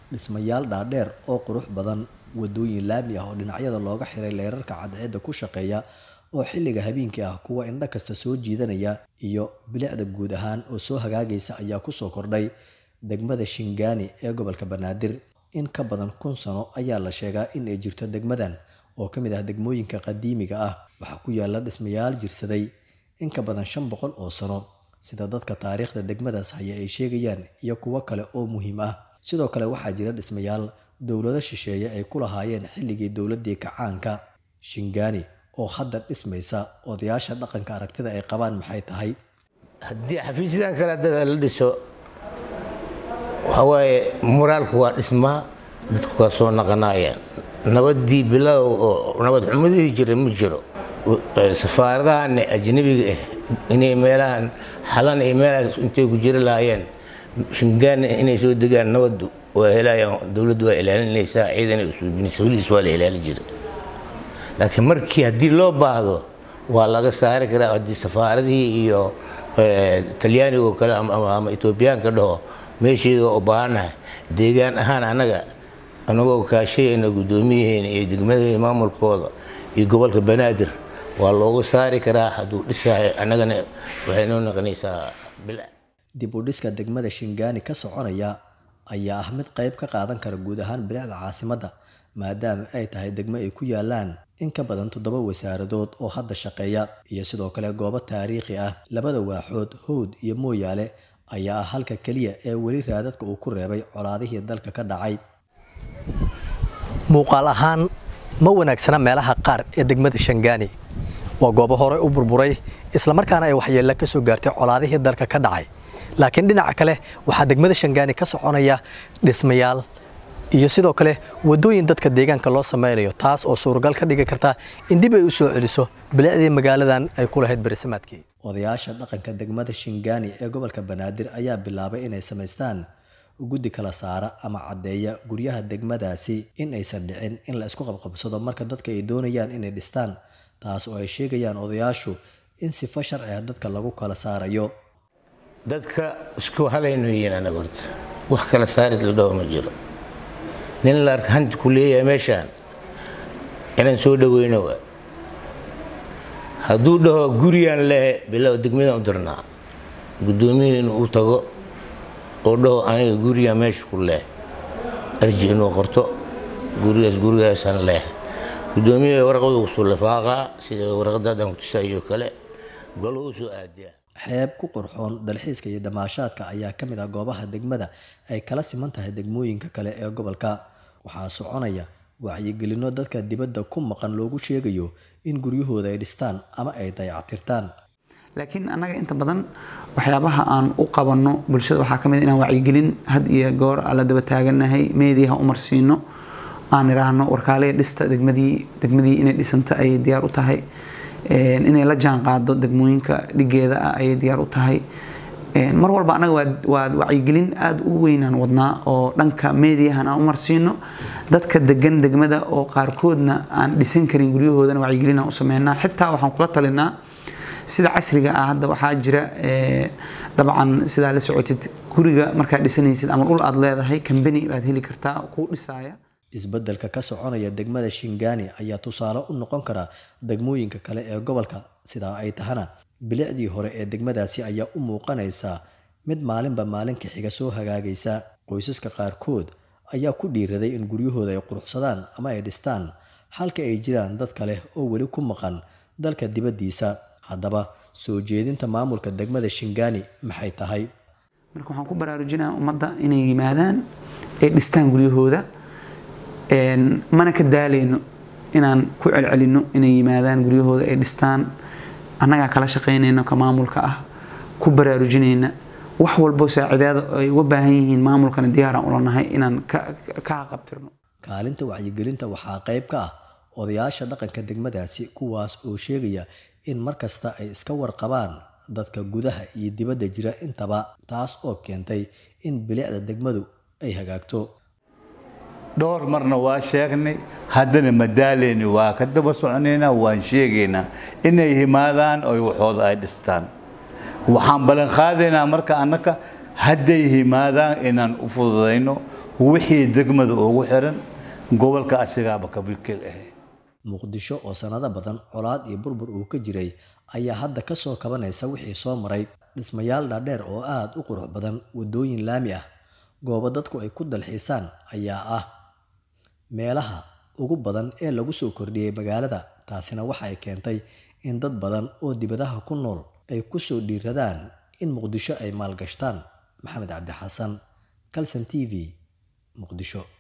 dhismayaal dhaadheer oo qurux badan wadooyin laami ah oo dhinacyada looga xiray leerarka cadceedda ku shaqeeya oo xilliga habeenkii ah kuwa indho kasta soo jiidanaya iyo bilicda guud ahaan oo soo hagaagaysa ayaa kusoo kordhay degmada shingaani ee gobolka banaadir in ka badan kun sano ayaa la sheegaa in ay jirto degmadan oo ka mid ah degmooyinka qadiimiga ah waxaa ku yaala dhismayaal jirsaday in ka badan shan boqol oo sano sida dadka taariikhda degmadaas haya ay sheegayaan iyo kuwo kale oo muhiim ah sidoo kale waxaa jira dhismayaal dowlado shisheeye ay ku lahaayeen xilligii dowladii kacaanka shingaani oo hadda dhismaysa odayaasha dhaqanka aragtida ay qabaan maxay tahay haddii xafiisyadan kale dada la dhiso waxawaaye moraalku waa dhismaa dadku waa soo naqanayaan nabadii bilow oo nabad xumadihii jira ma jiro safaaradahan ajnabiga ah inay meelahan xalan iyo meelahaas intay ku jiri lahaayeen shingaana inay soo degaan nabadu waa helayaan dowladdu waa ilaalinaysaa ciidan ay usuubinaysa weligiis waa la ilaalin jiray laakiin markii haddii loo baahdo waa laga saari karaa haddii safaaradihii iyo talyaaniga oo kale ama etoobiyaanka dhaho meesheeda oo baahanahay deegaan ahaan annaga anagoo kaashayayna guddoomiyaheena iyo degmadaheena maamulkooda iyo gobolka banaadir waa looga saari karaa hadduu dhisayo annagana waxay noo noqonaysaa bil dib u dhiska degmada shingaani ka soconaya ayaa ah mid qayb ka qaadan kara guud ahaan bilicda caasimadda maadaama ay tahay degmo ay ku yaalaan in ka badan toddoba wasaaradood oo hadda shaqeeya iyo sidoo kale goobo taariikhi ah labada waaxood howd iyo mooyaale ayaa ah halka keliya ee weli raadadka uu ku reebay colaadihii dalka ka dhacay muuqaal ahaan ma wanaagsana meelaha qaar ee degmada shangaani waa goobo hore u burburay islamarkaana ay waxyeella ka soo gaartay colaadihii dalka ka dhacay laakiin dhinaca kale waxaa degmada shangaani ka soconaya dhismayaal iyo sidoo kale wadooyin dadka deegaanka loo sameynayo taas oo suuragal ka dhigi karta in dib ay u soo celiso bilicdii magaaladan ay ku lahayd berisamaadkii odayaasha dhaqanka degmada shingaani ee gobolka banaadir ayaa bilaabay inay samaystaan guddi kala saara ama caddeeya guryaha degmadaasi in aysan dhicin in la isku qabqabsado marka dadka ay doonayaan inay dhistaan taas oo ay sheegayaan odayaashu in sifo sharci ah dadka lagu kala saarayo dadka isku halaynu yihiin anaga horta wax kala saarid la dhaho ma jiro nin la arka hanti ku leeyahay meeshaan inaan soo dhaweyno waa hadduu dhaho guriyaan lehe bilow degmadan u dirnaa guddoomiyihii inuu u tago oo dhaho aniga gurigaan meesha ku leh arji inuu qorto gurigaas gurigaasaan leh guddoomiyaha warqadu kusoo lafaaqaa sida warqada haddaan kutusaayo kale golo u soo aadiyaa xeeb ku qurxoon dalxiiska iyo damaashaadka ayaa ka mid ah goobaha degmada ay kala siman tahay degmooyinka kale ee gobolka waxaa soconaya wacyigelinno dadka dibadda ku maqan loogu sheegayo in guryahooda ay dhistaan ama ay dayactirtaan laakiin annaga inta badan waxyaabaha aan u qabanno bulshada waxaa ka mid inaan wacyigelin had iyo goor la daba taaganahay meediyaha u marsiino aan idhaahno warkaalaya dhista degmadii degmadii inay dhisanta ayay diyaar u tahay inay la jaan qaado degmooyinka dhigeeda ah ayay diyaar u tahay mar walba annaga waa wacyigelin aada u weynaan wadnaa oo dhanka meediyahan aan u marsiino dadka degan degmada oo qaarkoodna aan dhisan karin guryahoodana wacyigelin aan u sameynaa xitaa waxaan kula talinaa sida casriga ah hadda waxaa jira dabcan sidaa la socotid guriga markaad dhisanaysid ama dhul aad leedahay kambani baad heli kartaa kuu dhisaaya isbeddelka ka soconaya degmada shingaani ayaa tusaale u noqon kara degmooyinka kale ee gobolka sidaa ay tahana bilicdii hore ee degmadaasi ayaa u muuqanaysa mid maalinba maalinka xiga soo hagaagaysa qoysaska qaarkood ayaa ku dhiiraday in guryahooda ay quruxsadaan ama ay dhistaan halka ay jiraan dad kale oo weli ku maqan dalka dibaddiisa haddaba soo jeedinta maamulka degmada shingaani maxay tahay marka waxaan ku baraarujinaa ummadda inay yimaadaan ay dhistaan guryahooda mana ka daaleyno inaan ku celcelino inay yimaadaan guryahooda ay dhistaan annagaa kala shaqaynayno ka maamulka ah ku baraarujinayna wax walbo saacidaada ay uga baahan yihiin maamulkana diyaaraan ula nahay inaan ka haqabtirno kaalinta wacyigelinta waxaa qayb ka ah odayaasha dhaqanka degmadaasi kuwaas oo sheegaya in mar kasta ay iska warqabaan dadka gudaha iyo dibadda jira intaba taas oo keentay in bilicda degmadu ay hagaagto dhowr marna waa sheegnay haddana madaaleyni waa ka daba soconaynaa waan sheegaynaa inay himaadaan oy waxooda ay dhistaan waxaan ballan qaadaynaa marka annaka hadday himaadaan inaan u fududayno wixii degmada ugu xiran gobolka asigaaba kabilkeel ah muqdisho oo sanado badan colaad iyo burbur uu ka jiray ayaa hadda ka soo kabanaysa wixii soo maray dhismayaal dhaadheer oo aad u qurux badan waddooyin laami ah goobo dadku ay ku dalxiisaan ayaa ah meelaha ugu badan ee lagu soo kordhiyey magaalada taasina waxa ay keentay in dad badan oo dibadaha ku nool ay ku soo dhiiradaan in muqdisho ay maalgashtaan maxamed cabdi xasan calson t v muqdisho